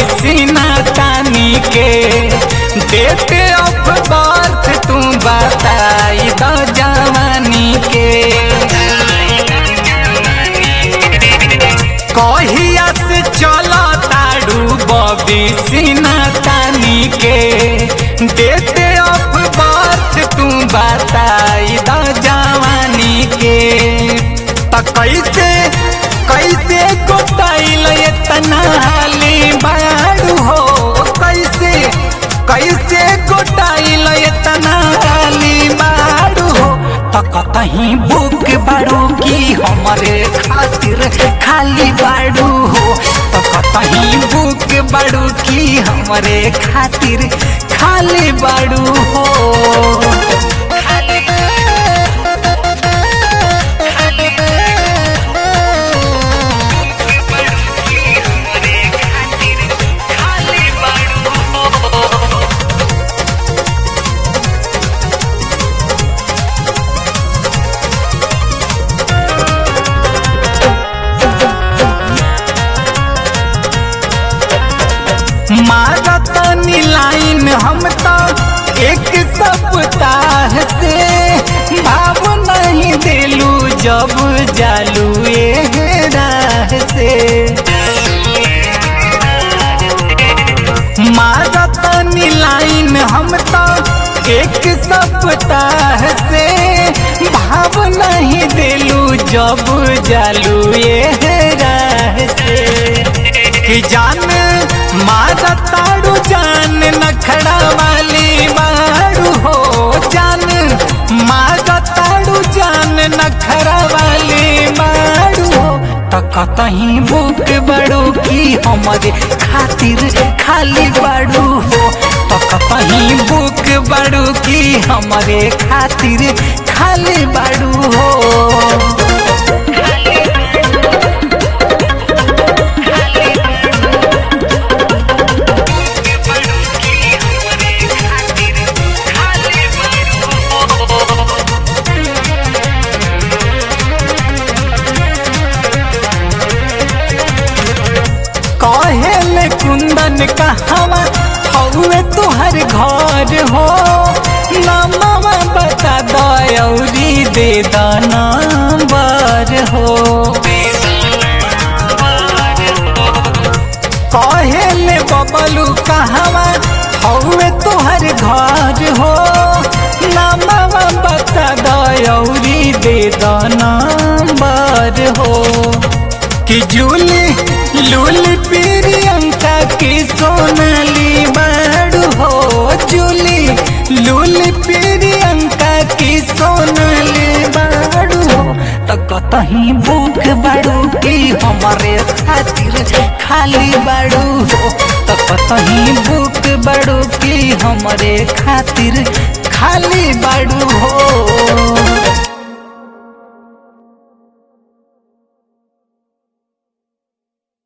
सीना तानी के डेट ऑफ बर्थ तू बताई द जवानी के कहिया से चलो ताड़ू बबी सीना तानी के डेट ऑफ बर्थ तू बताई द जवानी के त कैसे कैसे गोटाइल इतना हाली बाड़ू हो कैसे कैसे गोटाइल इतना हाली बाड़ू हो त कतहीं बुक बाड़ू की हमरे खातिर खाली बाड़ू हो त कतहीं बुक बाड़ू की हमरे खातिर खाली बाड़ू हो मारतनी लाइन हम तो एक सप्ताह से भाव नहीं दिलू जब जालू ए राह से मारतनी लाइन हम तो एक सप्ताह से भाव नहीं दिलू जब जालू ए राह से कि जान मारा ताड़ू जान नखड़ा वाली मारू हो जान मारा ताड़ू जान नखड़ा वाली मारू हो त कतहीं बुक बड़ू की हमारे खातिर खाली बड़ू हो त कतहीं बुक बड़ू की हमारे खातिर खाली बड़ू हो कहेल कुंदन कहवा हौवे तुहर घर हो नमवा बता दौरी दे द नंबर हो कहेल बबलू कहवा हौवे तुहर घर हो नमवा बता दौरी दे द नंबर हो कि जूली लूली प्रियंका की सोनाली बाड़ू हो जूली लूली प्रियंका की सोनाली बाड़ू हो त कतहीं बुक बाड़ू की हमारे खातिर खाली बाड़ू हो त कतहीं बुक बाड़ू की हमारे खातिर खाली बाड़ू हो